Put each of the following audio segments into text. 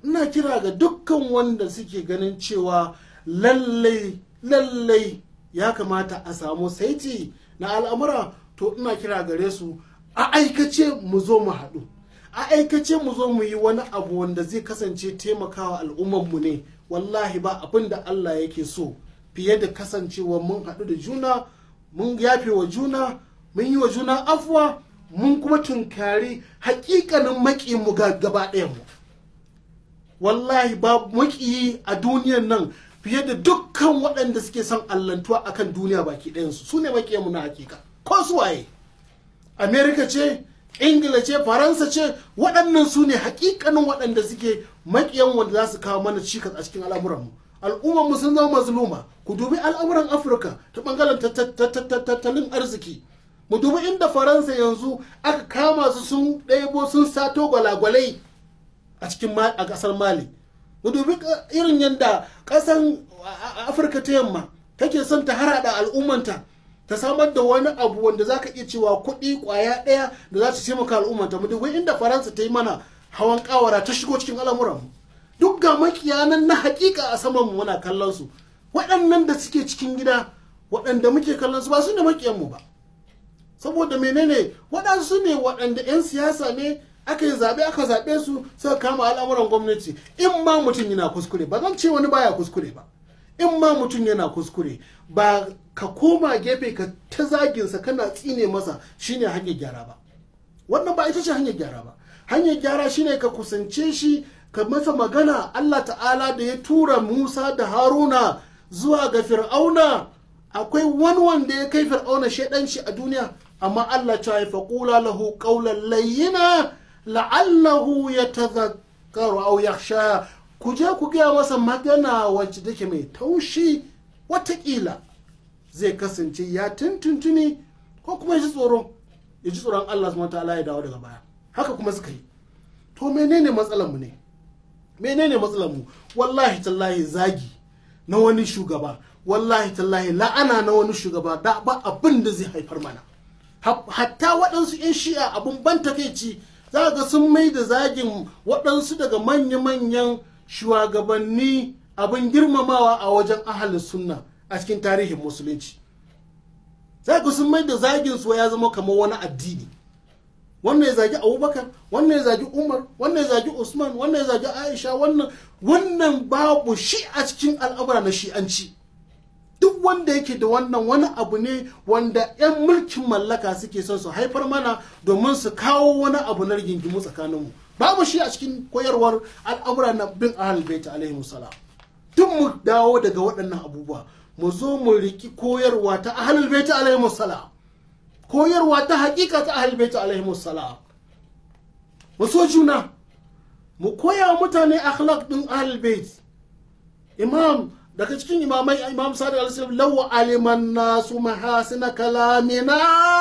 ina kira ga dukkan wanda suke ganin cewa lallai lallai ya kamata a samu saiti na al'amura to ina kira gare su a aikace mu zo mu haɗu a aikace mu zo mu yi wani abu wanda zai kasance taimakawa al'ummarmu ne wallahi ba abin da Allah yake so fiye da kasancewa mun haɗu da juna mun yafe wa juna mun yi wa juna afuwa mun kuma tunkari hakikanin maƙinmu ga gaba ɗayanmu wallahi ba maƙiyi a duniyan nan fiye da dukkan waɗanda suke son allantuwa akan duniya baki ɗayansu su ne maƙiyanmu na hakika ko su waye amerika ce ingila ce faransa ce waɗannan su ne hakikanin waɗanda suke maƙiyan wanda za su kawo mana cikas a cikin al'amuranmu al'ummar mu sun zama mazluma ku dubi al'amuran afirka ta ɓangaren tattalin arziki mu dubi inda faransa yanzu aka kama su sun ɗebo sun sato gwalagwalai a cikin a ƙasar mali mu dubi irin yadda ƙasar afirka ta yamma take son ta harada al'ummanta ta samar da wani abu wanda za ka iya cewa kuɗi ƙwaya ɗaya da za ta taimaka al'ummanta mu dubi inda faransa ta yi mana hawan ƙawara ta shigo cikin al'amuranmu duk ga makiyanan na hakika a saman mu muna kallon su waɗannan da suke cikin gida waɗanda muke kallon su ba su ne makiyanmu ba saboda menene waɗansu ne waɗanda 'yan siyasa ne aka yi zaɓe aka zaɓe su suka kama al'amuran gwamnati in ma mutum yana kuskure ba zan ce wani baya kuskure ba in ma mutum yana kuskure ba ka koma gefe ka ta zaginsa kana tsine masa shine hanyar gyara ba wannan ba ita ce hanyar gyara ba hanyar gyara shine ka kusance shi ka masa magana Allah ta'ala da ya tura Musa da Haruna zuwa ga Fir'auna akwai wani wanda ya kai Fir'auna shaidanci a duniya amma Allah ta yi faƙula lahu ƙaunar layyina la'allahu ya tazakkaru au yakhsha ku je ku gaya masa magana wacce take mai taushi watakila zai kasance ya tuntuntuni ko kuma ya ji tsoro ya ji tsoron Allah subhanahu ta'ala ya dawo daga baya haka kuma suka yi to menene matsalar mu ne menene matsalar mu wallahi tallahi zagi na wani shugaba wallahi tallahi la'ana na wani shugaba da ba abin da zai haifar mana hatta waɗansu 'yan shi'a abun ban takeici za ga sun mai da zagin waɗansu daga manya-manyan shugabanni abin girmamawa a wajen ahalin sunna a cikin tarihin musulunci za ga sun mai da zagin su ya zama kamar wani addini wannan ya zagi abubakar wannan ya zagi umar wannan ya zagi usman wannan ya zagi aisha wannan wannan babu shi a cikin al'amura na shi'anci duk wanda yake da wannan wani abu ne wanda 'yan mulkin mallaka suke son su haifar mana domin su kawo wani abu na rigingimu tsakaninmu babu shi a cikin koyarwar al'amura na bin ahal baita alaihi salam duk mu dawo daga waɗannan abubuwa mu zo mu riki koyarwa ta ahlul baita alaihi salam koyarwa ta hakika ta ahlul baita alaihi salam mu so juna mu koya wa mutane akhlaq din ahlul bait imam daga cikin imamai imam sadiq al-salam law aliman nasu mahasina kalamina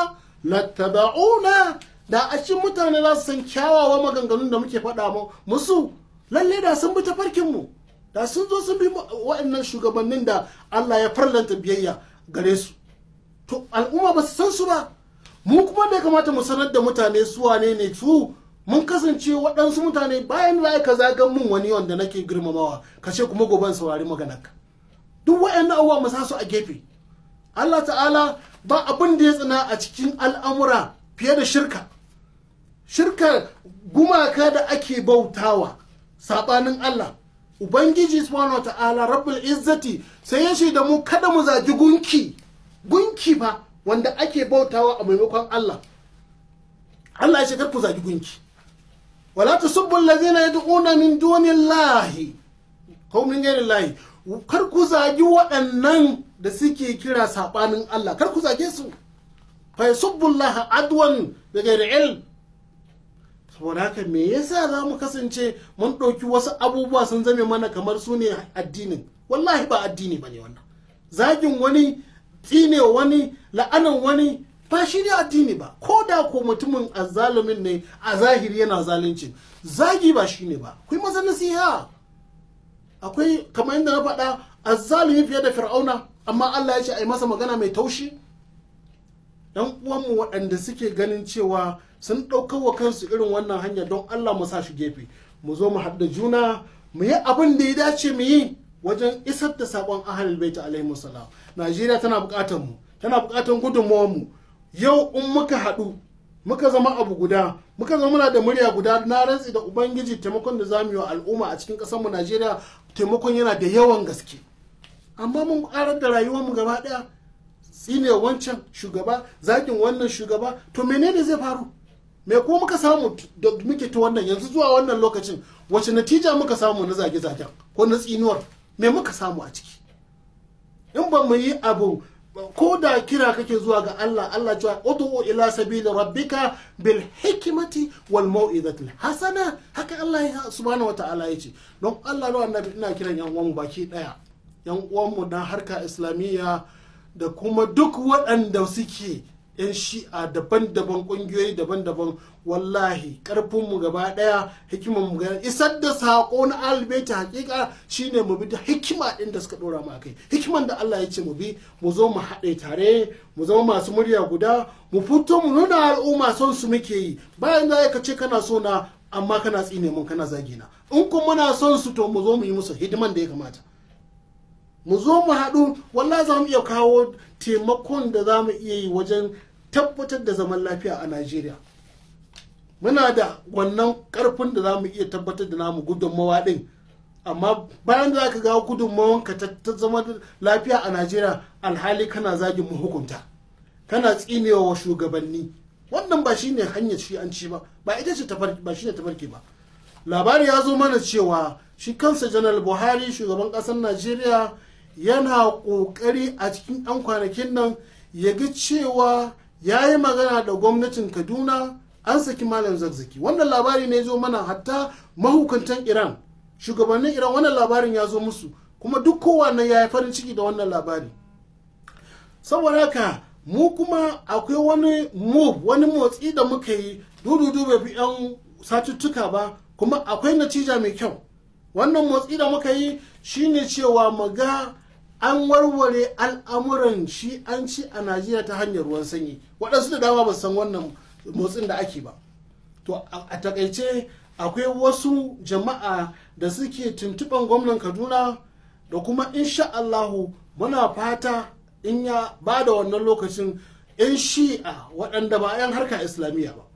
lattaba'una da a cikin mutane za su san kyawawa maganganun da muke faɗa musu lalle da sun bi tafarkin mu da sun zo sun bi waɗannan shugabannin da Allah ya farlanta biyayya gare su to al'umma ba su san su ba mu kuma da kamata mu sanar da mutane su wane ne su mun kasance waɗansu mutane bayan da ka zagan mun wani wanda nake girmamawa ka ce kuma gobe saurari maganarka duk waɗannan abubuwa mu sa su a gefe Allah ta'ala ba abin da ya tsina a cikin al'amura fiye da shirka shirka gumaka da ake bautawa sabanin Allah ubangiji subhanahu wa ta'ala rabbul izzati sai ya da mu kada mu zagi gunki gunki ba wanda ake bautawa a maimakon Allah Allah ya ce kar ku zagi gunki wala tasubbu allazina yad'una min dunillahi ko min ghairillahi kar ku zagi waɗannan da suke kira sabanin Allah kar ku zage su fa yasubbullaha adwan bi ghairi ilm saboda haka me yasa za mu kasance mun ɗauki wasu abubuwa sun zame mana kamar su ne addinin wallahi ba addini ba ne wannan zagin wani tsine wani la'anan wani ba shi ne addini ba ko da ko mutumin azzalumin ne a zahiri yana zalunci zagi ba shi ne ba akwai maza nasiha akwai kamar yadda na faɗa azzalumi fiye da fir'auna amma Allah ya ce a yi masa magana mai taushi dan uwanmu waɗanda suke ganin cewa sun ɗaukar wa kansu irin wannan hanya don Allah mu sa shi gefe mu zo mu haɗa juna mu yi abin da ya dace mu yi wajen isar da saƙon ahalul bait alaihi salam najeriya tana buƙatar mu tana buƙatar gudunmawar mu yau in muka haɗu muka zama abu guda muka zama muna da murya guda na rantsi da ubangiji taimakon da zamu yi wa al'umma a cikin ƙasar mu najeriya taimakon yana da yawan gaske amma mun ƙarar da rayuwar mu gaba ɗaya tsine wancan shugaba zakin wannan shugaba to menene zai faru me ko muka samu da muke ta wannan yanzu zuwa wannan lokacin wace natija muka samu na zage-zagen ko na tsinuwar me muka samu a ciki in ba mu yi abu ko da kira kake zuwa ga Allah Allah cewa ud'u ila sabili rabbika bil hikmati wal mau'izati hasana haka Allah ya subhanahu wata'ala yace don Allah da annabi ina kiran yan uwan baki daya yan uwan mu na harka islamiyya da kuma duk waɗanda suke 'yan shi'a daban-daban ƙungiyoyi daban-daban wallahi ƙarfinmu gaba ɗaya hikimar mu gaba isar da saƙo na albaita hakika shine mu bi da hikima ɗin da suka ɗora mu kai hikiman da Allah ya ce mu bi mu zo mu haɗe tare mu zama masu murya guda mu fito mu nuna al'umma son su muke yi bayan da ka ce kana so na amma kana tsine mun kana zagina in kuma muna son su to mu zo mu yi musu hidiman da ya kamata mu zo mu haɗu wallahi za mu iya kawo taimakon da za mu iya yi wajen tabbatar da zaman lafiya a najeriya muna da wannan ƙarfin da za mu iya tabbatar da namu gudunmawa ɗin amma bayan da aka ga gudunmawan ka ta zama lafiya a najeriya alhali kana zagin mu hukunta kana tsinewa wa shugabanni wannan ba shine hanyar shi an ci ba ba ita ce ba shine tafarki ba labari ya zo mana cewa shi kansa janar buhari shugaban ƙasar najeriya yana ƙoƙari a cikin 'yan kwanakin nan ya ga cewa ya yi magana da gwamnatin kaduna an saki malam zarzaki wannan labari ne zo mana hatta mahukuntan iran shugabannin iran wannan labarin ya zo musu kuma duk kowanne ya yi farin ciki da wannan labari saboda haka mu kuma akwai wani move wani motsi da muka yi dududu bai fi 'yan satuttuka ba kuma akwai natija mai kyau wannan motsi da muka yi shine cewa mu ga an warware al'amuran shi an ci a najeriya ta hanyar ruwan sanyi waɗansu da dama ba san wannan motsin da ake ba to a takaice akwai wasu jama'a da suke tuntuɓan gwamnan kaduna da kuma insha allahu muna fata in ya ba da wannan lokacin 'yan shi'a waɗanda ba 'yan harka islamiyya ba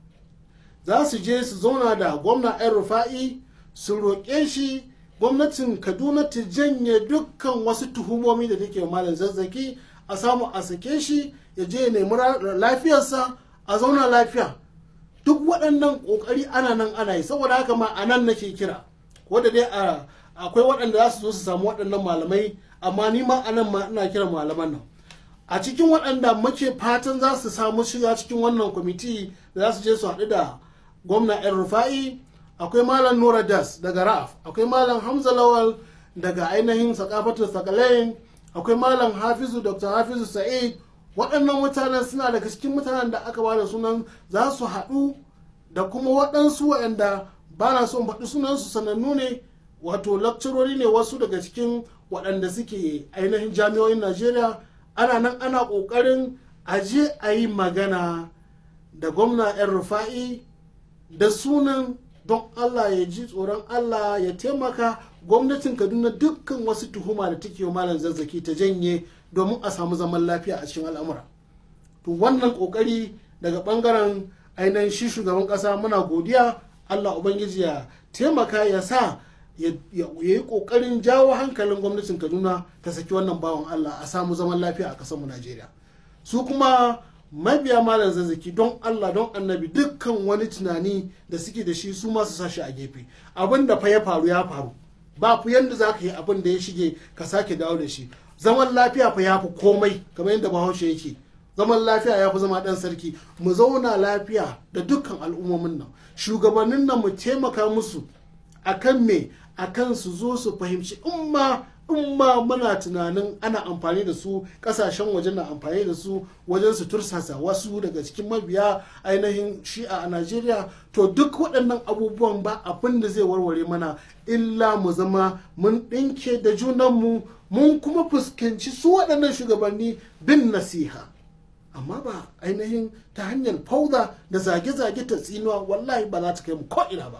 za su je su zauna da gwamna 'yan rufa'i su roƙe shi gwamnatin kaduna ta janye dukkan wasu tuhumomi da take malam zazzaki a samu a sake shi ya je ya nemi lafiyarsa a zauna lafiya duk waɗannan ƙoƙari ana nan ana yi saboda haka ma a nan nake kira wadda dai akwai waɗanda za su zo su samu waɗannan malamai amma ni ma a nan ma ina kiran malaman nan a cikin waɗanda muke fatan za su samu shiga cikin wannan kwamiti da za su je su haɗu da gwamna yan rufa'i akwai malam nura das daga ra'af akwai malam hamza lawal daga ainihin sakafatul sakalain akwai malam hafizu dr hafizu sa'id waɗannan mutanen suna daga cikin mutanen da aka bada sunan za su haɗu da kuma waɗansu waɗanda ba na son faɗi sunansu sanannu ne wato lakcarori ne wasu daga cikin waɗanda suke ainihin jami'o'in najeriya ana nan ana ƙoƙarin aje a yi magana da gwamna 'yan rufa'i da sunan don Allah ya ji tsoron Allah ya taimaka gwamnatin Kaduna dukkan wasu tuhuma da take wa malam zazzaki ta janye domin a samu zaman lafiya a cikin al'amura. To wannan kokari daga bangaren ainihin shi shugaban kasa muna godiya Allah Ubangiji ya taimaka ya sa ya yi kokarin jawo hankalin gwamnatin Kaduna ta saki wannan bawan Allah a samu zaman lafiya a kasar mu Najeriya. Su kuma mabiya malam zazzaki don Allah don annabi dukkan wani tunani da suke da shi su masu sashi a gefe abin da fa ya faru ya faru ba ku yanda za ka yi abin da ya shige ka sake dawo da shi zaman lafiya fa ya fi komai kamar yadda bahaushe yake zaman lafiya ya fi zama ɗan sarki mu zauna lafiya da dukkan al'ummomin nan shugabannin nan mu taimaka musu akan me akan su zo su fahimci in ma in ma muna tunanin ana amfani da su kasashen waje na amfani da su wajen su tursasa wasu daga cikin mabiya ainihin shi'a a najeriya to duk waɗannan abubuwan ba abin da zai warware mana illa mu zama mun ɗinke da junanmu mun kuma fuskanci su waɗannan shugabanni bin nasiha amma ba ainihin ta hanyar fauda da zage-zage ta tsinuwa wallahi ba za ta kai mu ko'ina ba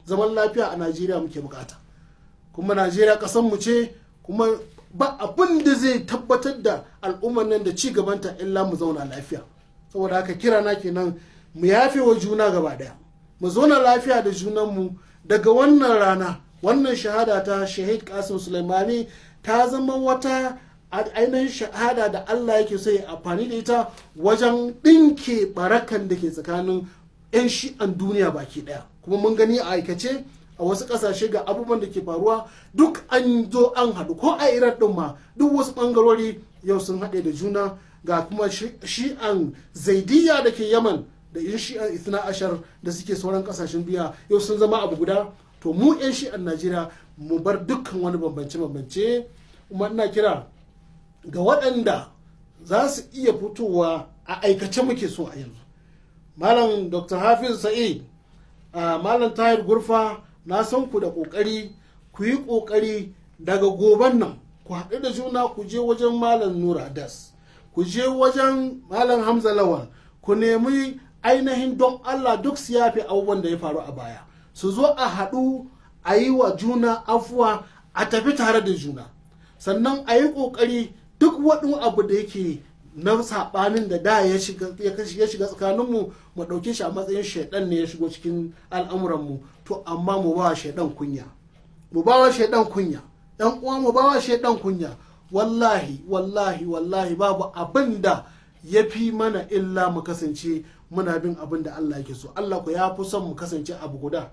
zaman lafiya a najeriya muke bukata kuma najeriya mu ce kuma ba abin da zai tabbatar da al'ummar nan da ci gabanta illa mu zauna lafiya saboda haka kira na kenan mu yafe wa juna gaba daya mu zauna lafiya da junanmu daga wannan rana wannan shahada ta shahid kasim sulaimani ta zama wata ainihin shahada da allah yake so ya amfani da ita wajen ɗinke barakan da ke tsakanin 'yan shi'an duniya baki daya kuma mun gani a aikace a wasu kasashe ga abubuwan da ke faruwa duk an zo an haɗu ko a iran ɗin ma duk wasu ɓangarori yau sun haɗe da juna ga kuma shi'an zaidiyya da ke yaman da yan shi'an ithna ashar da suke sauran kasashen duniya yau sun zama abu guda to mu yan shi'an najeriya mu bar dukkan wani bambance-bambance kuma ina kira ga waɗanda za su iya fitowa a aikace muke so a yanzu malam dr hafiz sa'id malam tahir gurfa na san ku da ƙoƙari ku yi ƙoƙari daga goban nan ku haɗu da juna ku je wajen malam nura das ku je wajen malam hamza lawal ku nemi ainihin don allah duk su yafe abubuwan da ya faru a baya su zo a haɗu a yi wa juna afuwa a tafi tare da juna sannan a yi ƙoƙari duk wani abu da yake na saɓanin da da ya shiga tsakaninmu mu ɗauke shi a matsayin shaidan ne ya shigo cikin al'amuranmu to amma mu ba shaidan kunya mu ba wa shaidan kunya ɗan uwa mu ba wa shaidan kunya wallahi wallahi wallahi babu abin da ya fi mana illa mu kasance muna bin abin da Allah yake so Allah ku ya fi son mu kasance abu guda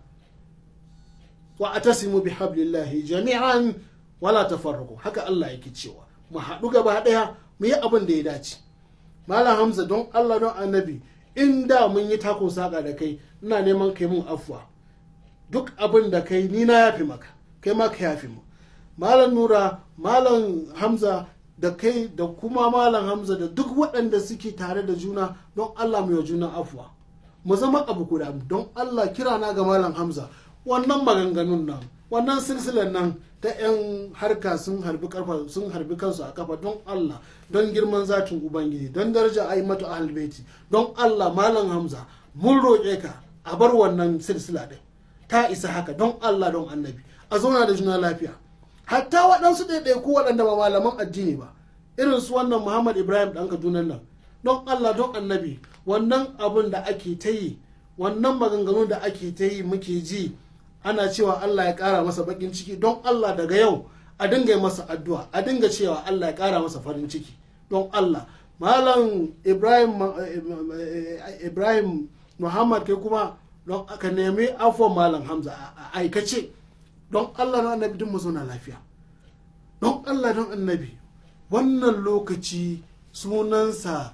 wa atasimu bi hablillahi jami'an wala tafarraqu haka Allah yake cewa mu haɗu gaba ɗaya mu yi abin da ya dace malam hamza don Allah don annabi in da mun yi takon saƙa da kai ina neman kai mun afuwa duk abin da kai ni na yafi maka kai ma ka yafi mu malam nura malam hamza da kai da kuma malam hamza da duk waɗanda suke tare da juna don allah mu yi juna afuwa mu zama abu guda don allah kira na ga malam hamza wannan maganganun nan wannan silsilar nan ta 'yan harka sun harbi karfa sun harbi kansu a kafa don allah don girman zatin ubangiji don daraja a yi mata ahalbeti don allah malam hamza mun roƙe ka a bar wannan silsila ɗin ta isa haka don allah don annabi a zauna da juna lafiya hatta waɗansu ɗaiɗaiku waɗanda ba malaman addini ba irin su wannan muhammad ibrahim ɗan kaduna nan don allah don annabi wannan abin da ake ta yi wannan maganganu da ake ta yi muke ji ana cewa allah ya ƙara masa baƙin ciki don allah daga yau a dinga masa addu'a a dinga cewa allah ya ƙara masa farin ciki don allah malam ibrahim ibrahim muhammad kai kuma don aka nemi afuwan malam hamza a aikace don allah don annabi duk mu zauna lafiya don allah don annabi wannan lokaci sunansa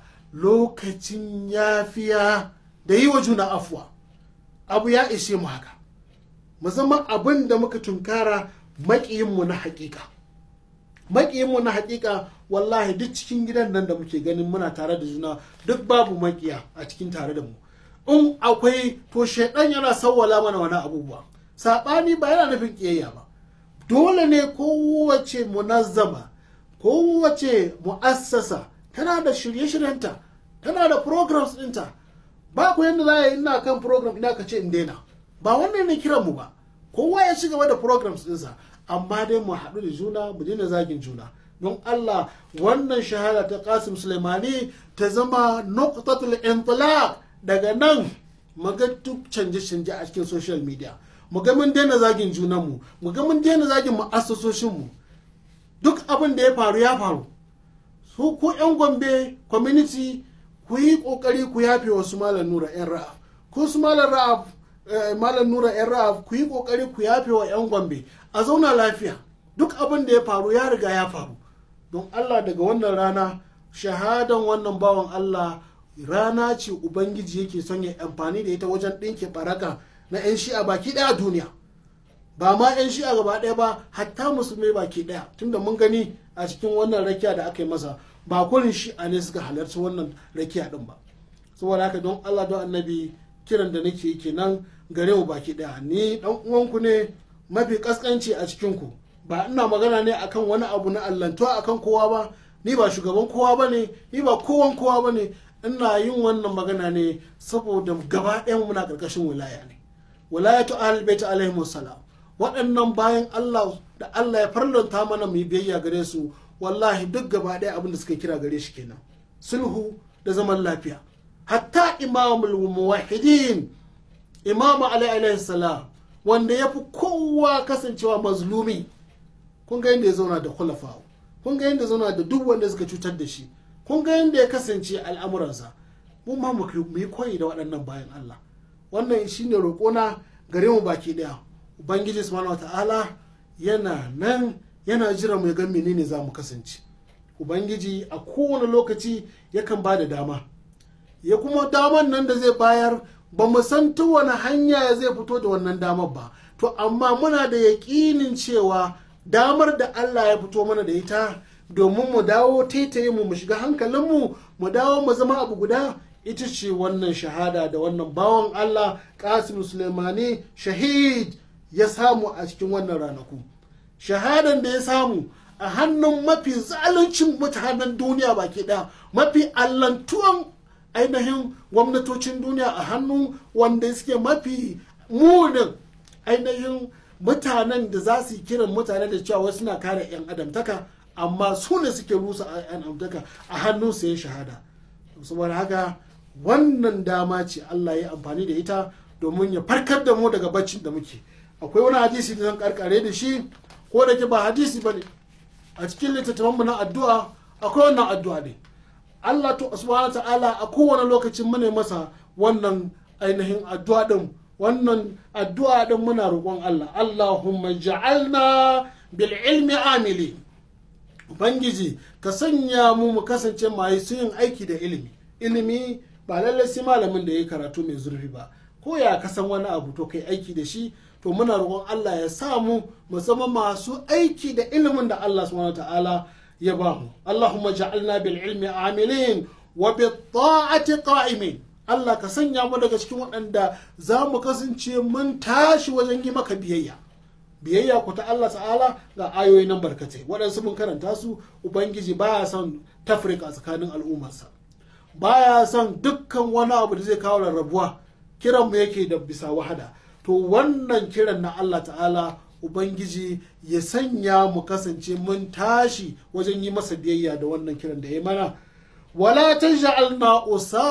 lokacin yafiya da yi wa juna afuwa abu ya ishe mu haka mu zama abin da muka tunkara maƙiyinmu na hakika maƙiyinmu na hakika wallahi duk cikin gidan nan da muke ganin muna tare da juna duk babu maƙiya a cikin tare da mu in akwai to shaidan yana sawwala mana wani abubuwa saɓani ba yana nufin ƙiyayya ba dole ne kowace munazzama kowace mu'assasa tana da shirye-shiryenta tana da programs ɗinta ba ku yadda za a yi ina kan program ina ka ce in daina ba wannan ne kiran mu ba kowa ya ci gaba da programs ɗinsa amma dai mu haɗu da juna mu daina zagin juna don Allah wannan shahada ta Qasim Sulaimani ta zama nuqtatul intilaq daga nan maga duk canje-canje a cikin social media mu ga mun daina zagin junanmu mu ga mun daina zagin mu'assasoshinmu duk abin da ya faru ya faru su ku yan gombe community ku yi kokari ku yafe wasu malam nura yan ra'af ko su malam ra'af malam nura yan ra'af ku yi kokari ku yafe wa yan gombe a zauna lafiya duk abin da ya faru ya riga ya faru don allah daga wannan rana shahadan wannan bawan allah rana ce ubangiji yake son ya amfani da ita wajen ɗinke baraka na 'yan shi'a baki ɗaya a duniya ba ma 'yan shi'a gaba ɗaya ba hatta musulmai baki ɗaya tunda mun gani a cikin wannan rakiya da aka yi masa ba kurin shi'a ne suka halarci wannan rakiya ɗin ba saboda haka don allah don annabi kiran da nake kenan gare mu baki ɗaya ni ɗan uwanku ne mafi kaskanci a cikinku ba ina magana ne akan wani abu na allantuwa akan kowa ba ni ba shugaban kowa ba ne ni ba kowan kowa ba ne ina yin wannan magana ne saboda gaba ɗayan muna ƙarƙashin wilaya ne walayatu ahlul bait alaihi salam waɗannan bayan Allah da Allah ya farlanta mana mu yi biyayya gare su wallahi duk gaba ɗaya abin da suka kira gare shi kenan sulhu da zaman lafiya hatta imamul muwahhidin imamu alaihi salam wanda ya fi kowa kasancewa mazlumi kun ga yadda ya zauna da khulafa kun ga yadda ya zauna da duk wanda suka cutar da shi kun ga yadda ya kasance al'amuransa mun ma mu yi koyi da waɗannan bayan Allah wannan shine roƙona gare mu baki ɗaya ubangiji subhanahu wata'ala yana nan yana jira mu ga menene za mu kasance ubangiji a kowane lokaci yakan ba da dama ya kuma daman nan da zai bayar ba mu san ta wani hanya zai fito da wannan damar ba to amma muna da yaƙinin cewa damar da Allah ya fito mana da ita domin mu dawo taitaye mu mu shiga hankalinmu mu dawo mu zama abu guda ita ce wannan shahada da wannan bawan Allah Qasim Sulaimani shahid ya samu a cikin wannan ranaku shahadan da ya samu a hannun mafi zaluncin mutanen duniya baki ɗaya mafi allantuwan ainihin gwamnatocin duniya a hannu wanda suke mafi munin ainihin mutanen da za su yi kiran mutane da cewa wasu suna kare 'yan adamtaka amma su ne suke rusa 'yan adamtaka a hannun su ya shahada saboda haka wannan dama ce Allah ya amfani da ita domin ya farkar da mu daga baccin da muke akwai wani hadisi da zan karkare da shi ko da ke ba hadisi ba ne a cikin littattafanmu na addu'a akwai wannan addu'a ne Allah to subhanahu ta'ala a kowane lokacin mune masa wannan ainihin addu'a din wannan addu'a din muna roƙon Allah Allahumma ja'alna bil ilmi amili ubangiji ka sanya mu mu kasance masu yin aiki da ilimi ilimi ba lallai sai malamin da ya karatu mai zurfi ba ko ya kasan wani abu to kai aiki da shi to muna roƙon Allah ya sa mu mu zama masu aiki da ilimin da Allah subhanahu ta'ala ya ba mu Allahumma ja'alna bil ilmi amilin wa bi ta'ati qa'imin Allah ka sanya mu daga cikin waɗanda za mu kasance mun tashi wajen yi maka biyayya biyayya ku ta Allah ta'ala ga ayoyi nan barkatai waɗansu mun karanta su ubangiji baya son tafrika tsakanin al'ummarsa baya son dukkan wani abu da zai kawo rarrabuwa kiran mu yake da bisa wahada to wannan kiran na Allah ta'ala ubangiji ya sanya mu kasance mun tashi wajen yi masa biyayya da wannan kiran da ya mana wala taj'alna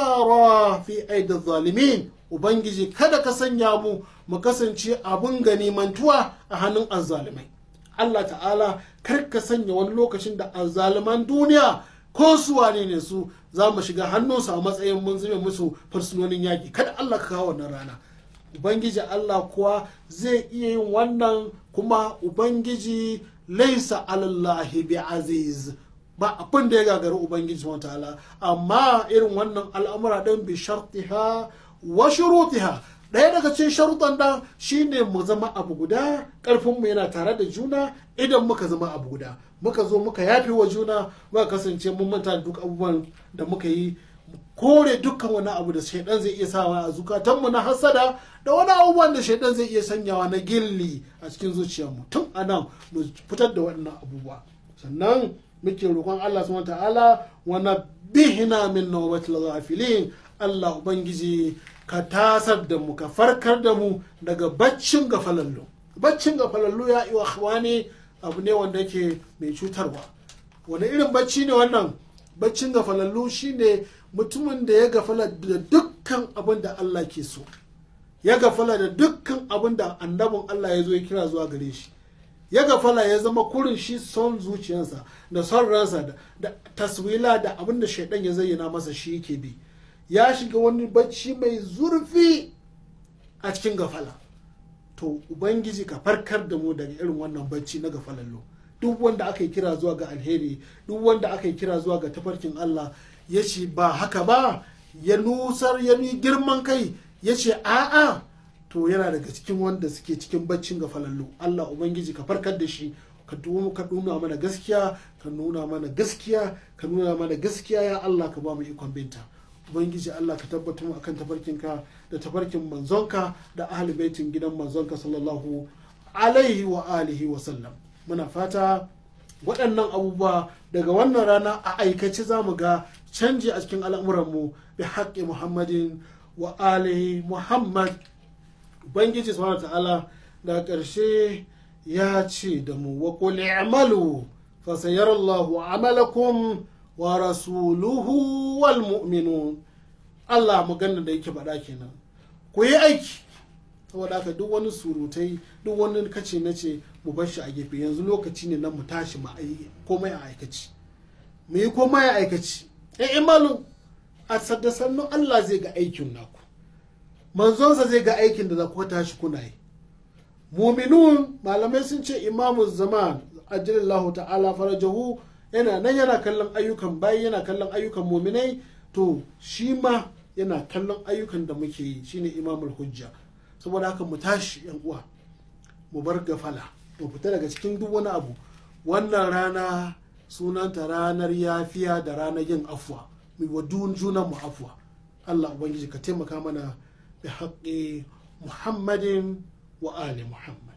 usara fi aidi zalimin ubangiji kada ka sanya mu mu kasance abun ganimantuwa a hannun azzalimai Allah ta'ala kar ka sanya wani lokacin da azzaliman duniya ko su wane ne su za mu shiga hannunsu a matsayin mun zube musu fursunonin yaƙi kada Allah ka kawo wannan rana ubangiji Allah kuwa zai iya yin wannan kuma ubangiji laisa alallahi bi aziz ba abin da ya gagari ubangiji wa ta'ala amma irin wannan al'amura ɗin bi shartiha wa shurutiha ɗaya daga cikin sharuɗan da shine mu zama abu guda ƙarfinmu yana tare da juna idan muka zama abu guda muka zo muka yafe wa juna muka kasance mun manta duk abubuwan da muka yi kore dukkan wani abu da shaidan zai iya sawa a zukatanmu na hasada da wani abubuwan da shaidan zai iya sanyawa na gilli a cikin zuciyarmu tun a nan mu fitar da waɗannan abubuwa sannan muke roƙon Allah subhanahu ta'ala wa nabbihna min nawbatil ghafilin Allah ubangiji ka tasar da mu ka farkar da mu daga baccin gafalallu baccin gafalallu ya yi wa abu ne wanda yake mai cutarwa wani irin bacci ne wannan baccin gafalallu shine mutumin da ya gafala da dukkan abin da Allah ke so ya gafala da dukkan abin da annabin Allah ya zo ya kira zuwa gare shi ya gafala ya zama kurin shi son zuciyarsa da son ransa da taswila da abin da shaidan ya zayyana masa shi yake bi ya shiga wani bacci mai zurfi a cikin gafala to ubangiji ka farkar da mu daga irin wannan bacci na gafalallo duk wanda aka yi kira zuwa ga alheri duk wanda aka yi kira zuwa ga tafarkin Allah ya ce ba haka ba ya nusar ya ni girman kai ya ce a'a to yana daga cikin wanda suke cikin baccin gafalallo Allah ubangiji ka farkar da shi ka nuna mana gaskiya ka nuna mana gaskiya ka nuna mana gaskiya ya Allah ka ba mu ikon binta ubangiji Allah ka tabbatar mu akan tafarkinka da tafarkin manzonka da ahli baitin gidan manzonka sallallahu alaihi wa alihi wa sallam muna fata waɗannan abubuwa daga wannan rana a aikace za mu ga canji a cikin al'amuranmu bi haƙƙi muhammadin wa alihi muhammad ubangiji subhanahu ta'ala da ƙarshe ya ce da mu wa qul i'malu fa sayarallahu amalakum wa rasuluhu wal mu'minun Allah magana da yake faɗa kenan ku yi aiki saboda haka duk wani surutai duk wani kace na ce mu bar shi a gefe yanzu lokaci ne na mu tashi mu komai a aikaci mu yi komai a aikaci eh imalu a sadda sannu Allah zai ga aikin naku manzonsa zai ga aikin da za ku tashi kuna yi muminun malamai sun ce imamu zaman ajilallahu ta'ala farajahu yana nan yana kallon ayyukan bayi yana kallon ayyukan muminai to shi ma yana kallon ayyukan da muke yi shine imamul hujja saboda haka mu tashi yan uwa mu bar gafala mu fita daga cikin duk wani abu wannan rana sunanta ranar yafiya da ranar yin afuwa mu wa junan mu afuwa Allah ubangiji ka taimaka mana bi haƙƙi muhammadin wa ali muhammad